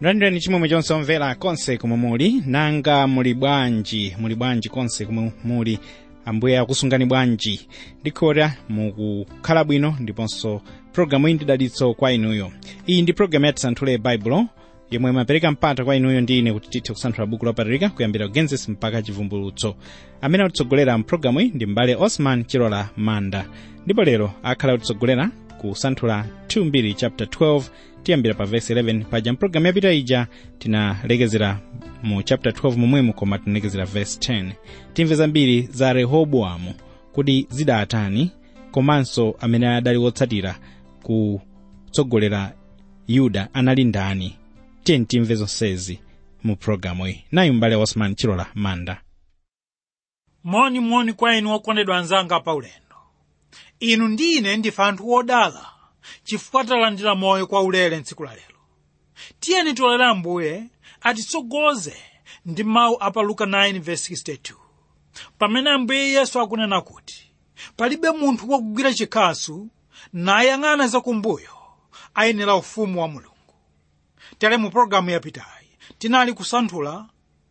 mlandireni chimwemwe chonse omvera konse komwe muli nanga muli bwanji muli bwanji konse komwe muli ambuye akusungani bwanji ndikhota mukukhala bwino ndiponso pologalamu iyi ndi dalitso kwa inuyo iyi ndi pologalamu yati santhule baibulo yomwe imapereka mpata kwa inuyo ndi ine kuti tithe kusanthula buku lopatulika kuyambira genesis mpaka chivumbulutso amene atitsogolera mpologalamu iyi ndi mbale osman chilola manda ndipo lero akhala kutitsogolera kusanthula 2 chapter 12 tiyambira pa verse 11 paja mpulogalamu yapita ija tinalekezera mu chapter 12 momwemo koma tinalekezera verse 10 timve zambiri za rehobowamu kuti zidatani komanso amene adali wotsatira kutsogolera yuda anali ndani tiye timve zonsezi mu pulogalamu iyi nayi mbale osman chilola manda monimoni kwa inu okondedwa anzanga paulendo inu ndi ine ndife anthu odala chifukwa talandira moyo kwa ulere ntsiku la lero tiyeni tolere ambuye atitsogoze ndi mawu a pa luka 9:62 pamene ambuye yesu akunena kuti palibe munthu wakugwira chikhasu nayang'ana zakumbuyo ayenera ufumu wa mulungu tere mu pologalamu yapitayi tinali kusanthula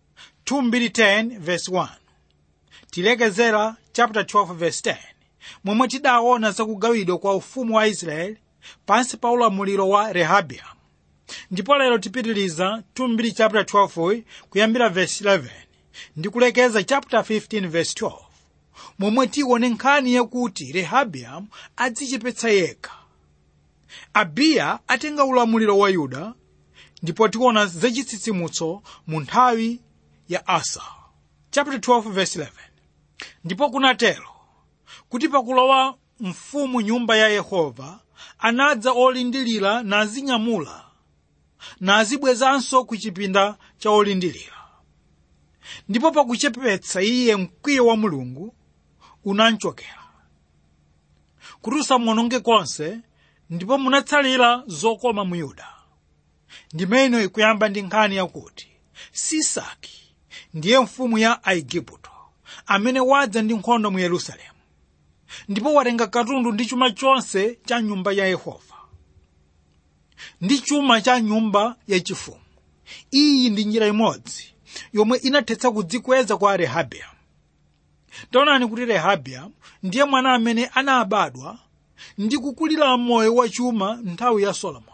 2:10 tilekezera chapter 12:10 momwe tidaona zakugawidwa kwa ufumu wa israeli pansi pa ulamuliro wa rehabiamu ndipo lero tipitiliza 2 chapter 12 kuyambira verse 11 ndi kulekeza chapter 15 verse 12 momwe tione nkhani yakuti rehabiamu adzichepetsa yekha abiya atenga ulamuliro wa yuda ndipo tiona zachitsitsimutso mu nthawi ya asa chapter 12 verse 11 ndipo kunatero kuti pakulowa mfumu nyumba ya yehova anadza olindilira nazinyamula nazibwezanso ku chipinda cha olindilira ndipo pakuchepetsa iye mkwiyo wa mulungu unamchokera kuti usamuononge konse ndipo munatsalira zokoma mu yuda ndimeno ikuyamba ndi nkhani yakuti sisaki ndiye mfumu ya aigupto amene wadza ndi nkhondo mu yerusalemu ndipo watenga katundu ndi chuma chonse cha nyumba ya yehova ndi chuma cha nyumba yachifumu iyi ndi njira imodzi yomwe inathetsa kudzikweza kwa rehabiamu taonani kuti rehabiamu ndiye mwana amene anabadwa ndi kukulira moyo wa chuma nthawi ya solomoni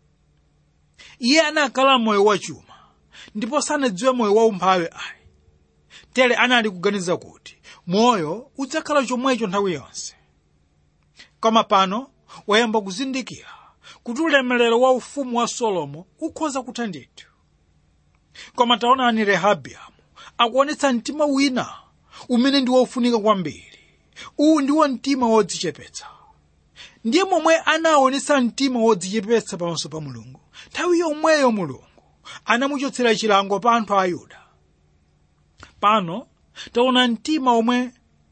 iye anakhala moyo wa chuma ndipo sanadziwe moyo wa umphawi ayi tere anali kuganiza kuti moyo udzakhala chomwecho nthawi yonse koma pano wayamba kuzindikira kuti ulemerero wa ufumu wa solomo ukhoza kutha ndithu koma taonani rehabiamu akuonetsa mtima wina umene ndi wofunika kwambiri uwu ndiwo mtima wodzichepetsa ndiye momwe anaonetsa mtima wodzichepetsa pamaso pa mulungu nthawi yomweyo mulungu anamuchotsera chilango pa anthu a yuda pano taona mtima omwe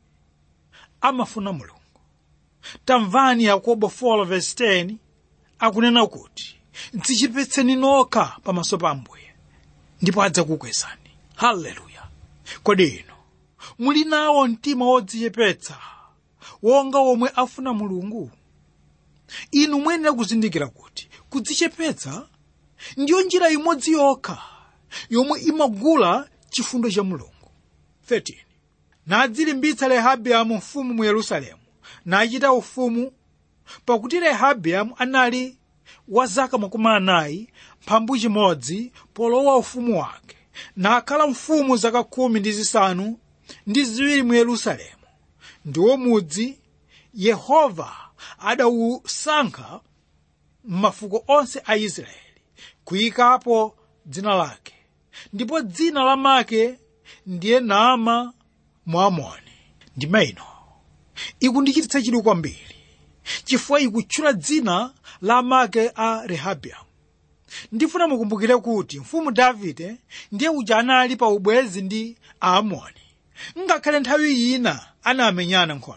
amafuna mulungu tamvani yakobo 4:10 akunena kuti dzichepetseni nokha pamaso pa ambuye ndipo adzakukwezani haleluya kodi ino muli nawo mtima wodzichepetsa wonga womwe afuna mulungu inu muyenera kuzindikira kuti kudzichepetsa ndiyo njira imodzi yokha yomwe imagula chifundo cha mulungu 13 nadzilimbitsa rehabiamu mfumu mu yerusalemu nachita ufumu pakuti rehabiamu anali wa zaka makumi anayi mphambu chimodzi polowa ufumu wake nakhala mfumu zaka khumi ndi zisanu ndi ziwiri mu yerusalemu ndiwo mudzi yehova adawusankha m'mafuko onse a israeli kuyikapo dzina lake ndipo dzina la make ndiye naama mwamoni ndima ino ikundichititsa chidwi kwambiri chifukwa ikutchula dzina la make a rehabiamu ndifuna mukumbukire kuti mfumu davide ndiye uja anali pa ubwezi ndi aamoni ngakhale nthawi ina anamenyana nkhondo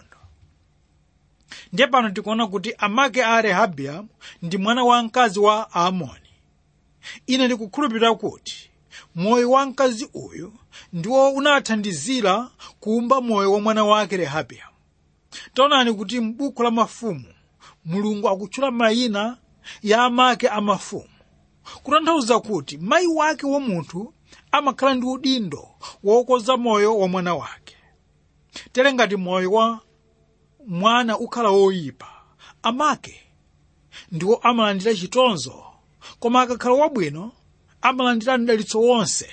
ndiye pano tikuona kuti amake a rehabiamu ndi mwana wa mkazi wa aamoni ine ndikukhulupirira kuti moyo wa mkazi uyu ndiwo unathandizira kuumba moyo wa mwana wake rehabiamu taonani kuti m'buku la mafumu mulungu akutchula mayina ya amake a mafumu kutanthauza kuti mayi wake wa munthu amakhala ndi udindo wokoza moyo wa mwana wake tere ngati moyo wa mwana ukhala woyipa amake ndiwo amalandira chitonzo koma akakhala wabwino amalandira mdalitso wonse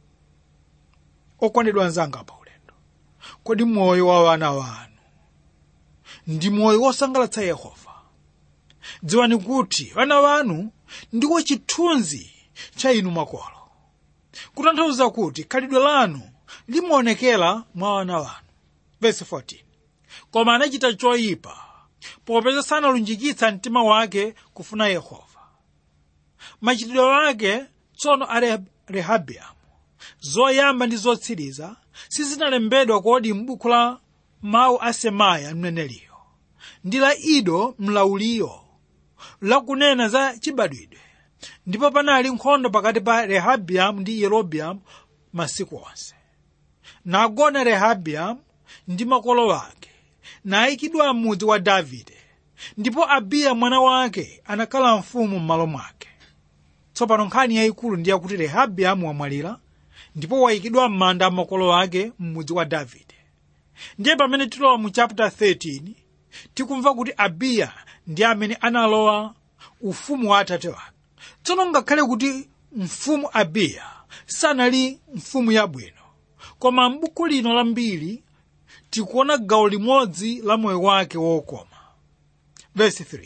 okondedwa anzanga pa ulendo kodi moyo wa wana wanu ndi moyo wosangalatsa yehova dziwani kuti wana wanu ndiwo chithunzi cha inu makolo kutanthauza kuti khalidwe lanu limaonekera mwa wana wanu verse 14 koma anachita choyipa popeza sanalunjikitsa mtima wake kufuna yehova machitidwe ake tsono a rehabiamu zoyamba ndi zotsiriza sizinalembedwa kodi m'buku la mawu a semaya mneneliyo ndi la ido mlauliyo lakunena za chibadwidwe ndipo panali nkhondo pakati pa rehabiamu ndi yerobeamu masiku onse nagona rehabiamu ndi makolo ake nayikidwa m'mudzi wa davide ndipo abiya mwana wake anakhala mfumu m'malo mwake tsopano nkhani yayikulu ndi yakuti rehabiamu wamwalira ndipo wayikidwa m'manda a makolo ake m'mudzi wa davide ndiye pamene tilowa mu chapter 13 tikumva kuti abiya ndi amene analowa ufumu wa atate wake tsono ngakhale kuti mfumu abiya sanali mfumu yabwino koma m'buku lino la mbiri tikuona gawo limodzi la moyo wake wokoma verse 3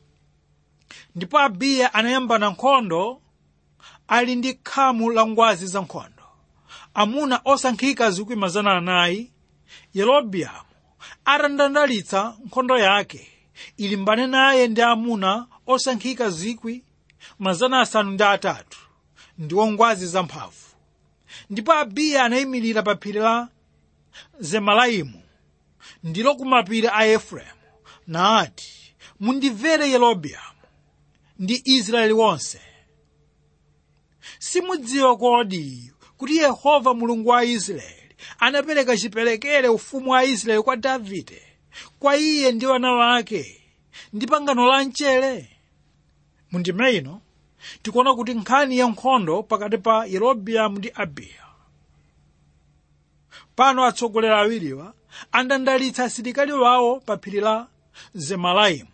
ndipo abiya anayambana nkhondo ali ndi khamu la ngwazi za nkhondo amuna osankhika zikwi mazana anayi yerobeamu atandandalitsa nkhondo yake ilimbane naye ndi amuna osankhika zikwi mazana asanu ndi atatu ndiwo ngwazi zamphamvu ndipo abiya anayimirira pa phiri la zemalaimu ndilo kumapiri a efereimu nati mundimvere yerobeamu ndi israeli wonse simudziwa kodi kuti yehova mulungu wa israeli anapereka chiperekere ufumu wa israeli kwa davide kwa iye ndi wana wake ndi pangano la mchere mundime ino tikuona kuti nkhani ya nkhondo pakati pa yerobeamu ndi abiya pano atsogoleri awiriwa andandalitsa asilikali wawo pa phiri la zemalaimu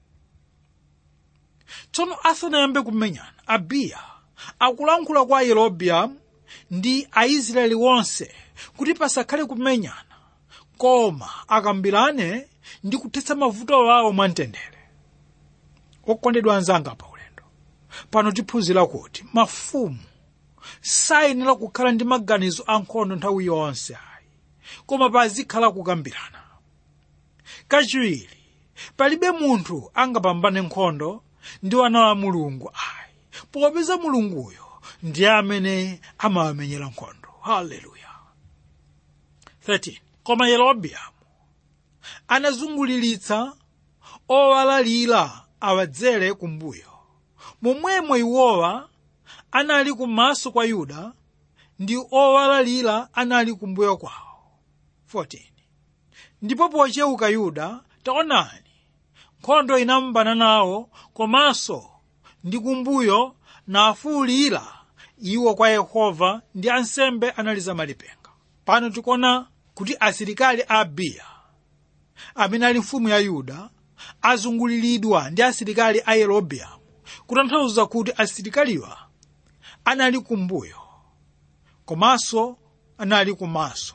tsono asanayambe kumenyana abiya akulankhula kwa yerobeamu ndi aisraeli wonse kuti pasakhale kumenyana koma akambirane ndi kuthetsa mavuto awo mwamtendere okondedwa anzanga pa ulendo pano tiphunzira kuti mafumu sayenera kukhala ndi maganizo ankhondo nthawi yonse ayi koma pazikhala kukambirana kachiwiri palibe munthu angapambane nkhondo ndi wana wa mulungu ayi popeza mulunguyo ndiye amene amawamenyera nkhondo haleluya 13 koma yerobeamu anazunguliritsa owalalira awadzere kumbuyo momwemo iwowa anali kumaso kwa yuda ndi owalalira anali kumbuyo kwawo 14 ndipo pocheuka yuda taonani nkhondo inambana nawo komanso ndi kumbuyo nafuwulira iwo kwa yehova ndi ansembe analiza malipenga pano tikuona kuti asilikali a abiya amene ali mfumu ya yuda azunguliridwa ndi asilikali a yerobeamu kutanthauza kuti asilikaliwa anali kumbuyo komanso anali kumaso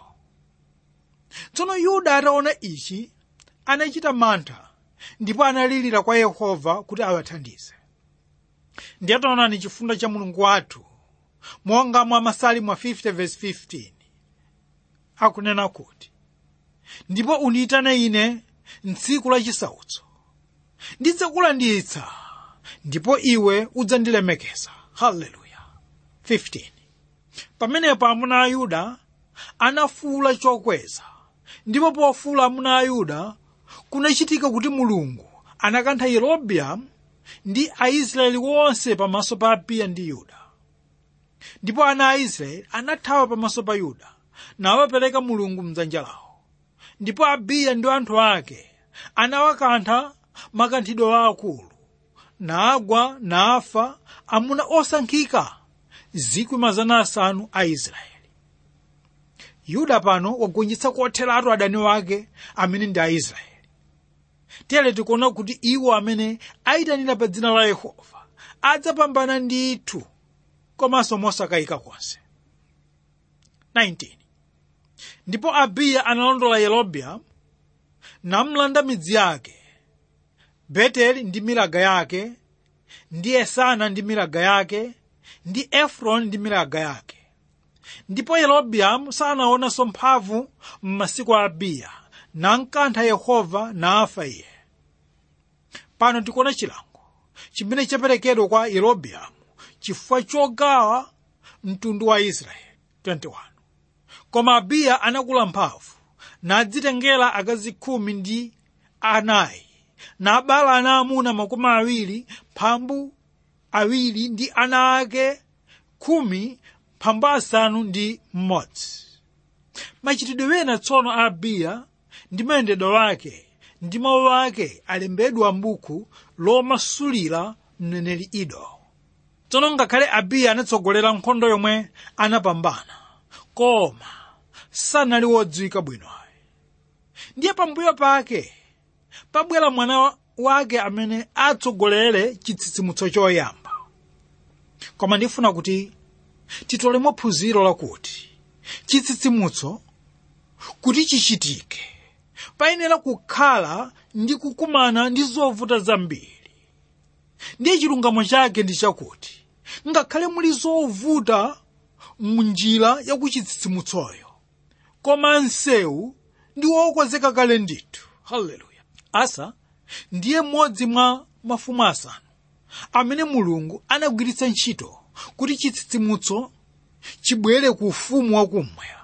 tsono yuda ataona ichi anachita mantha ndipo analirira kwa yehova kuti awathandize ndiye taonani chifundo cha mulungu wathu monga mwa masalimu 50 verse 15 akunena kuti ndipo undiyitane ine mtsiku la chisautso ndidzakulanditsa ndipo iwe udzandilemekeza haleluya 15 pamenepo amuna a yuda anafuwula chokweza ndipo pofuwula amuna a yuda kunachitika kuti mulungu anakantha yerobeamu ndi aisraeli wonse pamaso pa abiya ndi yuda ndipo ana a israeli anathawa pamaso pa yuda nawapereka mulungu mdzanja lawo ndipo abiya ndi anthu ake anawakantha makanthidwe aakulu nagwa nafa amuna osankhika zikwi mazana asanu a israeli yuda pano wagonjetsa kotheratu adani wake amene ndi aisraeli tere tikuona kuti iwo amene ayitanira pa dzina la yehova adzapambana ndithu komanso mosakayika konse 19 ndipo abiya analondola yerobeamu namlanda midzi yake beteli ndi milaga yake ndi esana ndi milaga yake ndi efroni ndi milaga yake ndipo yerobeamu sanaonanso mphamvu m'masiku a abiya nankantha yehova nafa iye pano tikuona chilango chimene chaperekedwa kwa yerobeamu chifukwa chogawa mtundu wa israeli 21 koma abiya anakula mphamvu nadzitengera akazi khumi ndi anayi nabala ana amuna makumi awiri mphambu awiri ndi ana ake khumi mphambu asanu ndi mmodzi machitidwe ena tsono a abiya ndi mayendedwe lake ndi mawu ake alembedwa m'buku lomasulira mneneri ido tsono ngakhale abiya anatsogolera nkhondo yomwe anapambana koma sanali wodziwika bwino ndiye pambuyo pake pabwera mwana wake amene atsogolere chitsitsimutso choyamba koma ndifuna kuti titolemo phunziro lakuti chitsitsimutso kuti chichitike payenera kukhala ndi kukumana ndi zovuta zambiri ndiye chilungamo chake ndi chakuti ngakhale muli zovuta munjira yakuchitsitsimutsoyo koma msewu ndi wokonzeka kale ndithu haleluya asa ndiye mmodzi mwa mafumu asanu amene mulungu anagwiritsa ntchito kuti chitsitsimutso chibwere ku ufumu wakummwera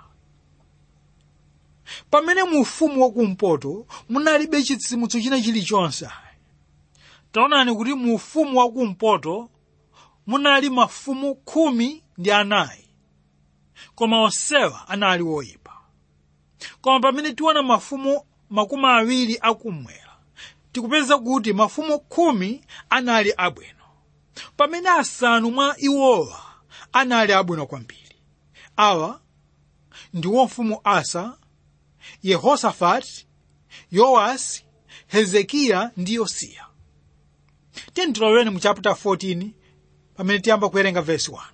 pamene mu ufumu wakumpoto munalibe chitsitsimutso china chilichonse taonani kuti mu ufumu wakumpoto munali mafumu khumi ndi anayi koma onsewa anali woyipa koma pamene tiona mafumu makumi awiri akummwera tikupeza kuti mafumu khumi anali abwino pamene asanu mwa iwowa anali abwino kwambiri awa ndiwo mfumu asa yehosafati yowasi hezekiya ndi yosiya tiyeni tiloweni mu chapter 14 pamene tiyamba kuwerenga vesi 1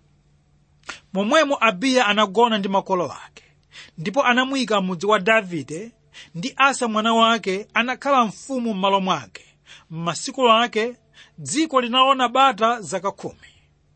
momwemo abiya anagona ndi makolo ake ndipo anamuyika mudzi wa davide ndi asa mwana wake anakhala mfumu m'malo mwake m'masiku ake dziko linaona bata zaka khumi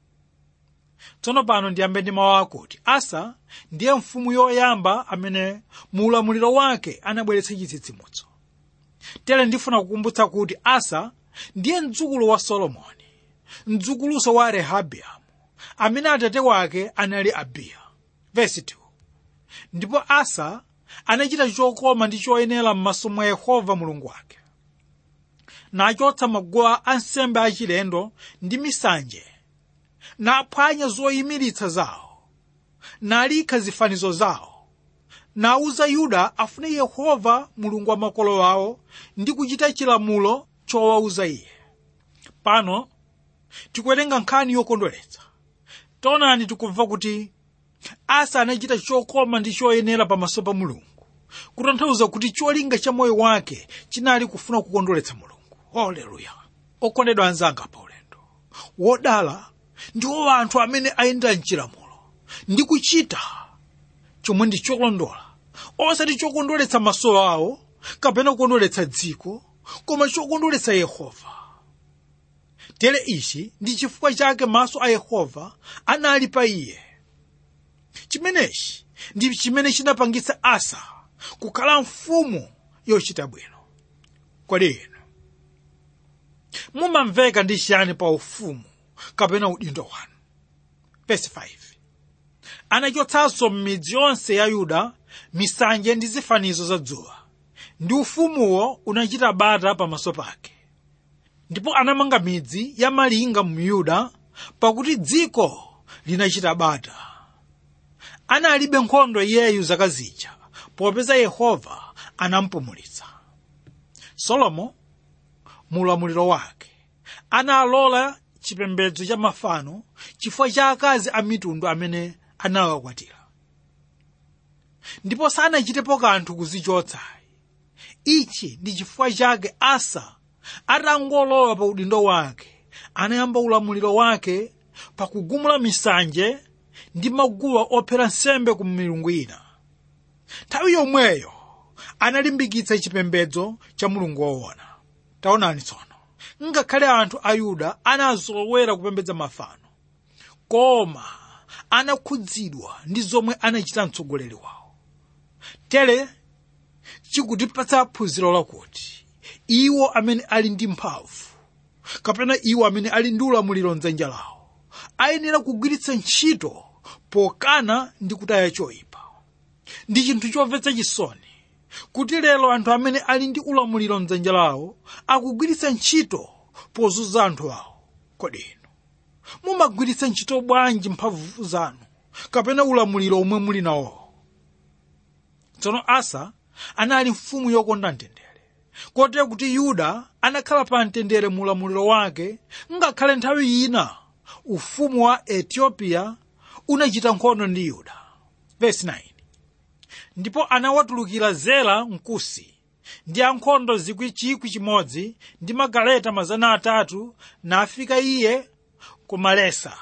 tsono pano ndiyambe ndi mawu akuti asa ndiye mfumu yoyamba amene mu ulamuliro wake anabweretsa chitsitsimutso tere ndifuna kukumbutsa kuti asa ndiye mdzukulu wa solomoni mdzukuluso wa rehabiamu amene atate wake anali abiya vesi 2 ndipo asa anachita chokoma ndi choyenera m'maso mwa yehova mulungu wake nachotsa maguwa ansembe achilendo ndi misanje naphwanya zoyimiritsa zawo nalikha zifanizo zawo nauza yuda afune yehova mulungu wa makolo awo ndi kuchita chilamulo chowauza iye pano tikuwerenga nkhani yokondweretsa taonani tikumva kuti asa anachita chokoma ndi choyenera pamaso pa mulungu kutanthauza kuti cholinga cha moyo wake chinali kufuna kukondweretsa mulungu haleluya okondedwa anzanga pa ulendo wodala ndiwo anthu amene ayenda mchilamulo ndi kuchita chomwe ndi cholondola osati chokondweretsa maso awo kapena kukondweretsa dziko koma chokondweretsa yehova tere ichi ndi chifukwa chake maso a yehova anali pa iye chimenechi ndi chimene chinapangitsa asa kukhala mfumu yochita bwino kodi inu mumamveka ndi chiyani pa ufumu kapena udindo wanu verse 5 anachotsanso m'midzi yonse ya yuda misanje ndi zifanizo za dzuwa ndi ufumuwo unachita bata pamaso pake ndipo anamanga midzi ya malinga mu yuda pakuti dziko linachita bata analibe nkhondo iyeyu zaka zija popeza yehova anampumulitsa solomo mu ulamuliro wake analola chipembedzo cha mafano chifukwa cha akazi a mitundu amene anawakwatira ndipo sanachitepo kanthu kuzichotsa ichi ndi chifukwa chake asa atangolowa pa udindo wake anayamba ulamuliro wake pakugumula misanje ndi maguwa ophera nsembe ku milungu ina nthawi yomweyo analimbikitsa chipembedzo cha mulungu woona taonani tsono ngakhale anthu a yuda anazolowera kupembedza mafano koma anakhudzidwa ndi zomwe anachita mtsogoleri wawo tere chikutipatsa phunziro lakuti iwo amene ali ndi mphamvu kapena iwo amene ali ndi ulamuliro mdzanja lawo ayenera kugwiritsa ntchito pokana ndi kutaya choyipa ndi chinthu chomvetsa chisoni kuti lero anthu amene ali ndi ulamuliro mdzanja lawo akugwiritsa ntchito pozunza anthu awo kodi inu mumagwiritsa ntchito bwanji mphamvu zanu kapena ulamuliro omwe muli nawo tsono asa anali mfumu yokonda mtendere kotero kuti yuda anakhala pa mtendere mu ulamuliro wake ngakhale nthawi ina ufumu wa ethiopia unachita nkhondo ndi yuda Verse 9 ndipo anawatulukira zera mkusi ndi ankhondo zikwi chikwi chimodzi ndi magaleta mazana atatu nafika iye ku malesa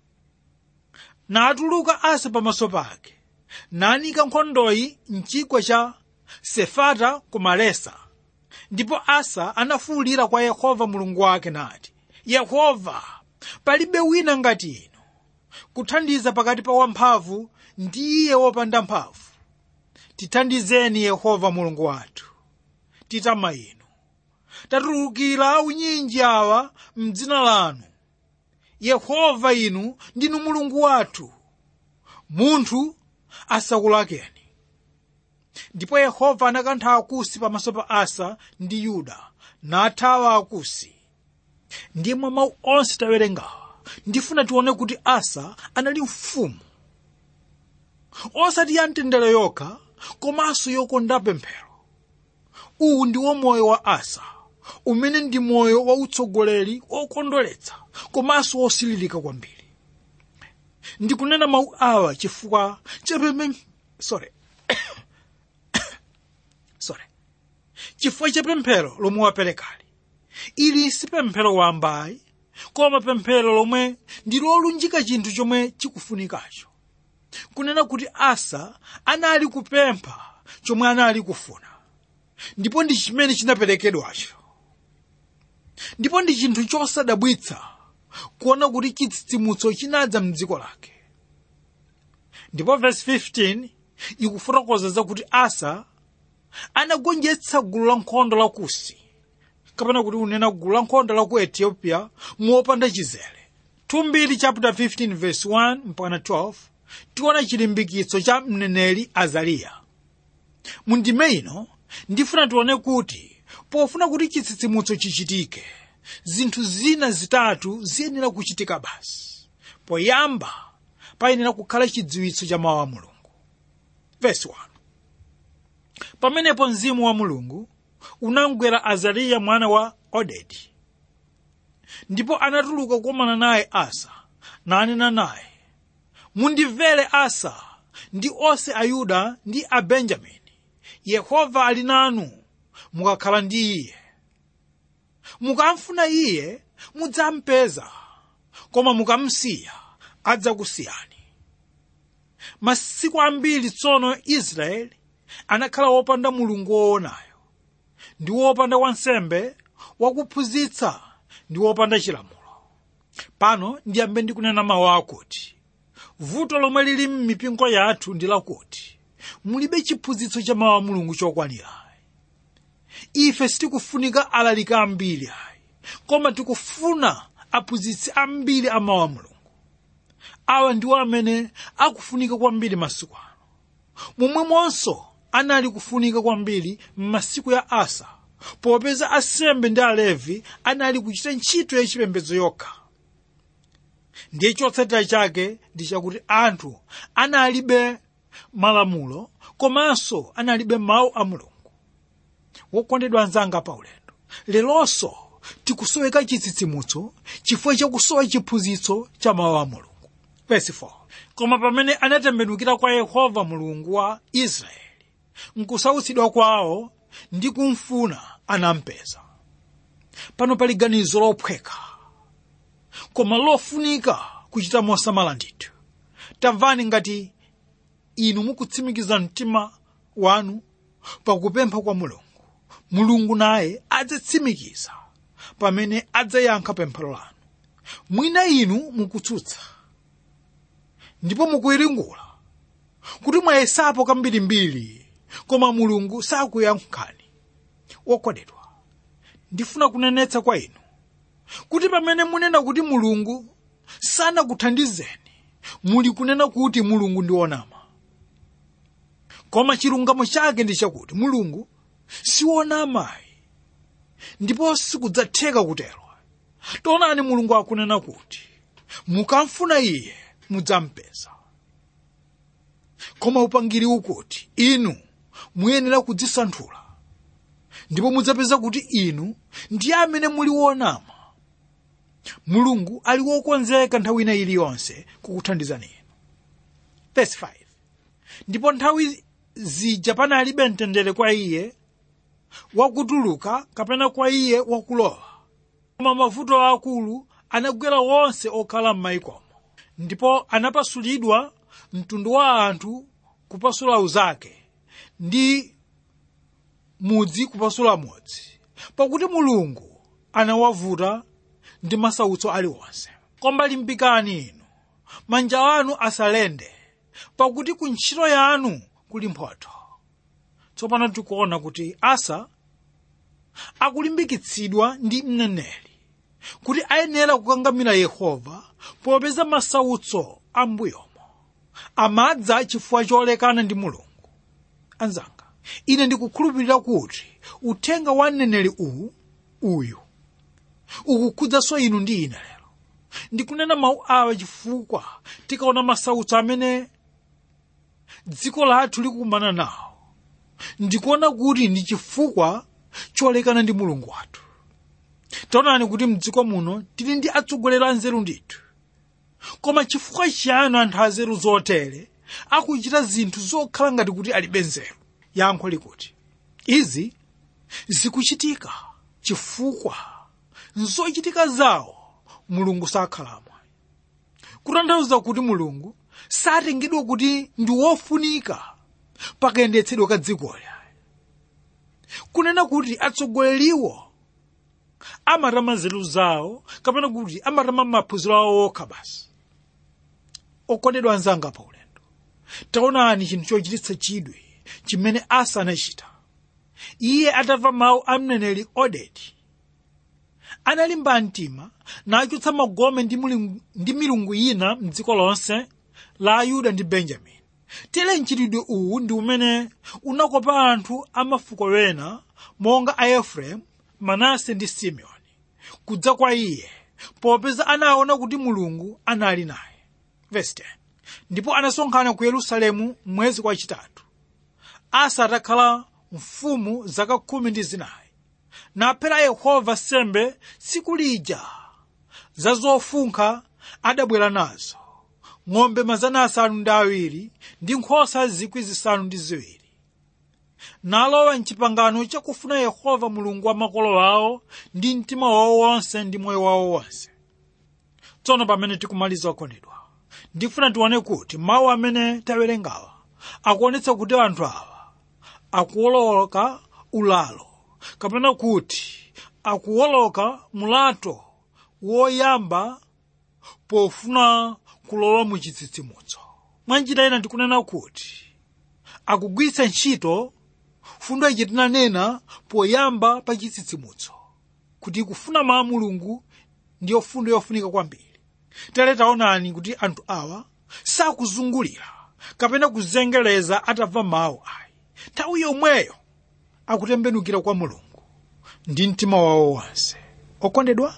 natuluka asa pamaso pake nanika nkhondoyi mchigwa cha sefata ku malesa ndipo asa anafuwulira kwa yehova mulungu wake nati yehova palibe wina ngati inu kuthandiza pakati pa wamphamvu ndi iye wopanda mphamvu tithandizeni yehova mulungu wathu titama inu tatulukira unyinji awa mdzina lanu yehova inu ndinu mulungu wathu munthu asakulakeni ndipo yehova anakantha akusi pamaso pa asa ndi yuda nathawa akusi ndiye mwa mawu onse tawerengawa ndifuna tione kuti asa anali mfumu osati ya mtendere yokha komanso yokonda pemphero uwu ndiwo moyo wa asa umene ndi moyo wa utsogoleri okondweretsa komanso wosililika kwambiri ndikunena mawu awa chifukwa chapembe sorry sorry chifukwa cha pemphero lomwe waperekali ili si pemphero wambayi koma pemphero lomwe ndi lolunjika chinthu chomwe chikufunikacho kunena kuti asa anali kupempha chomwe anali kufuna ndipo ndi chimene chinaperekedwacho ndipo ndi chinthu chosadabwitsa kuona kuti chitsitsimutso chinadza mdziko lake ndipo verse 15 ikufotokoza zakuti asa anagonjetsa gulu la nkhondo la kusi kapena kuti unena gulu la nkhondo la ku ethiopia mopanda chizere 2 chapter 15 verse 1 mpaka 12 tiona chilimbikitso cha mneneri azariya mu ndime ino ndifuna tione kuti pofuna kuti chitsitsimutso chichitike zinthu zina zitatu ziyenera kuchitika basi poyamba payenera kukhala chidziwitso cha mawu a mulungu verse 1 pamenepo mzimu wa mulungu unamgwera azariya mwana wa odedi ndipo anatuluka kukomana naye asa nanena naye mundimvere asa ndi onse ayuda ndi abenjamini yehova ali nanu mukakhala ndi iye mukamfuna mudzampeza koma mukamsiya adzakusiyani masiku ambiri tsono israeli anakhala wopanda mulungu woonayo ndi wopanda wansembe wakuphunzitsa ndi wopanda chilamulo pano ndiyambe ndikunena mawu akuti vuto lomwe lili m'mipingo yathu ndi lakuti mulibe chiphunzitso cha mawu a mulungu chokwanira ife sitikufunika alaliki ambiri ayi koma tikufuna aphunzitsi ambiri a mawu a mulungu awa ndiwo amene akufunika kwambiri masiku ano momwemonso anali kufunika kwambiri m'masiku ya asa popeza asembe ndi alevi anali kuchita ntchito yachipembedzo yokha ndiye chotsatira chake ndi chakuti anthu analibe malamulo komanso analibe mawu a mulungu wokondedwa anzanga pa ulendo leronso tikusoweka chitsitsimutso chifukwa chakusowa chiphunzitso cha mawu a mulungu Verse 4. koma pamene anatembenukira kwa yehova mulungu wa israeli nkusautsidwa kwawo ndi kumfuna anampeza pano pali ganizo lophweka koma lofunika kuchita mosamala ndithu tamvani ngati inu mukutsimikiza mtima wanu pakupempha kwa mulungu mulungu naye adzatsimikiza pamene adzayankha pemphero lanu mwina inu mukutsutsa ndipo mukuyiringula kuti mwayesapo kambirimbiri koma mulungu sakuyankhani wokondedwa ndifuna kunenetsa kwa inu kuti pamene munena kuti mulungu sanakuthandizeni muli kunena kuti mulungu ndi wonama koma chilungamo chake ndi chakuti mulungu siwonamayi ndipo sikudzatheka kutero taonani mulungu akunena kuti mukamfuna iye mudzampeza koma upangiri ukuti inu muyenera kudzisanthula ndipo mudzapeza kuti inu ndiye amene muli wonama mulungu ali wokonzeka nthawi ina iliyonse kukuthandizani inu Verse 5. ndipo nthawi zija panalibe mtendere kwa iye wakutuluka kapena kwa iye wakulowa koma mavuto akulu anagwera wonse okhala m'mayikomo ndipo anapasulidwa mtundu wa anthu kupasula uzake ndi mudzi kupasula mudzi pakuti mulungu anawavuta ndi masautso aliwonse koma limbikani inu manja anu asalende pakuti ku ntchito yanu kuli mphotho tsopano tikuona kuti asa akulimbikitsidwa ndi mneneri kuti ayenera kukangamira yehova popeza masautso ambuyomo amadza chifukwa cholekana ndi mulungu anzanga ine ndikukhulupirira kuti uthenga wa mneneri uwu uyu ukukhudzanso inu ndi ine lero ndikunena mawu awa chifukwa tikaona masautso amene dziko lathu likukumana nawo ndikuona kuti ndi chifukwa cholekana ndi mulungu wathu taonani kuti mdziko muno tili ndi atsogoleri anzeru ndithu koma chifukwa chiyani anthu azeru zotere akuchita zinthu zokhala ngati kuti alibe nzeru yankho likuti izi zikuchitika chifukwa nzochitika zawo mulungu sakhalamo kutanthauza kuti mulungu satengedwa kuti ndi wofunika pakayendetsedwe ka dzikoli kunena kuti atsogoleriwo amatama nzeru zawo kapena kuti amatama maphunziro awo okha basi okondedwa anzanga pa ulendo taonani chinthu chochititsa chidwi chimene asa anachita iye atamva mawu a mneneri odedi analimba mtima nachotsa magome ndi mulungu- ndi milungu ina mdziko lonse la ayuda ndi benjamini tere mchitidwe uwu ndi umene unakopa anthu a mafuko ena monga a efereimu manase ndi simeoni kudza kwa iye popeza anaona kuti mulungu anali naye Verse 10. ndipo anasonkhana ku yerusalemu mwezi wachitatu asa atakhala mfumu zaka khumi ndi zinayi naphera yehova sembe tsiku lija za zofunkha adabwera nazo ng'ombe mazana asanu ndi awiri ndi nkhosa zikwi zisanu ndi ziwiri nalowa mchipangano chakufuna yehova mulungu wa makolo awo ndi mtima wawo wonse ndi moyo wawo wonse tsono pamene tikumaliza okondedwa ndifuna tione kuti mawu amene tawerengawa akuonetsa kuti anthu awa akuwoloka ulalo kapena kuti akuwoloka mulato woyamba pofuna kulowa mu chitsitsimutso mwanjira ina ndikunena kuti akugwiritsa ntchito fundo ichi tinanena poyamba pa chitsitsimutso kuti kufuna mawu a mulungu ndiyo fundo yofunika kwambiri tere taonani kuti anthu awa sakuzungulira kapena kuzengereza atamva mawu ayi nthawi yomweyo akutembenukira kwa mulungu ndi mtima wawo wonse okondedwa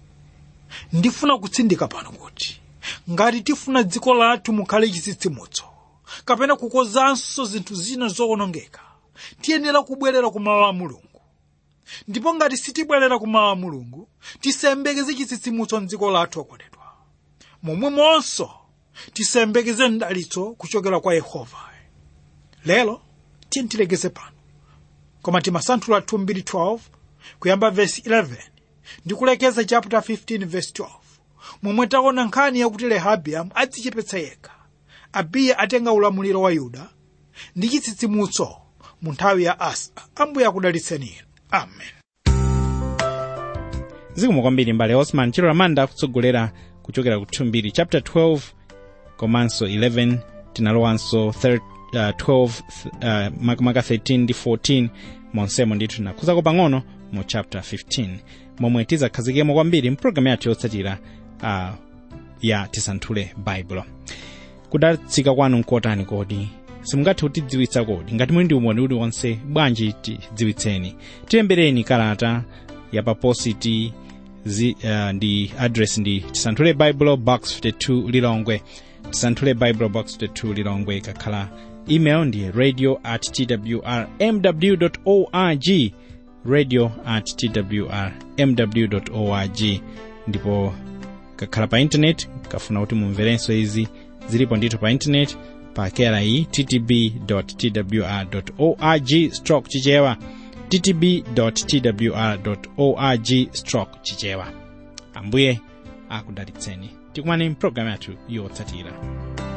ndifuna kutsindika pano kuti ngati tifuna dziko lathu mukhale chitsitsimutso kapena kukozanso zinthu zina zowonongeka tiyenera kubwerera ku mawu a mulungu ndipo ngati sitibwerera ku mawu a mulungu tisembekeze chitsitsimutso mdziko lathu okondedwa momwemonso tisembekeze mdalitso kuchokera kwa yehova lero tiye tilekeze pano koma timasanthula 2:12 kuyamba vesi 11 ndi kulekeza chapter 15 verse 12 momwe taona nkhani yakuti rehabiamu adzichepetsa yekha abiya atenga ulamuliro wa yuda ndi chitsitsimutso mu nthawi ya asa ambuye akudalitseni inu amen zikomo kwambiri mbale osman chilo lamanda kutsogolera kuchokera ku 2 chapter 12 komanso 11 tinalowanso thir- uh, 12 uh, makamaka 13 ndi 14 monsemo ndithu tinakhuzako pang'ono mu chapter 15 momwe tizakhazikemo kwambiri mpulogalamu yathu yotsatira uh, ya tisanthule baibulo kudalitsika kwanu nkotani kodi simungathe kutidziwitsa kodi ngati muli ndi umboni uliwonse bwanji tidziwitseni tilembereni kalata ya papositi zi, uh, ndi address ndi tisanthule bible box 52 lilongwe tisanthule bible box 52 lilongwe kakhala email ndi radio at twr mw org radio at twr mw org ndipo kakhala pa intaneti kafuna kuti mumverenso izi zilipo ndithu pa intaneti pa kera iyi ttb twr org stroke chichewa ttb twr org stroke chichewa ambuye akudalitseni tikumane mpulogalamu yathu yotsatira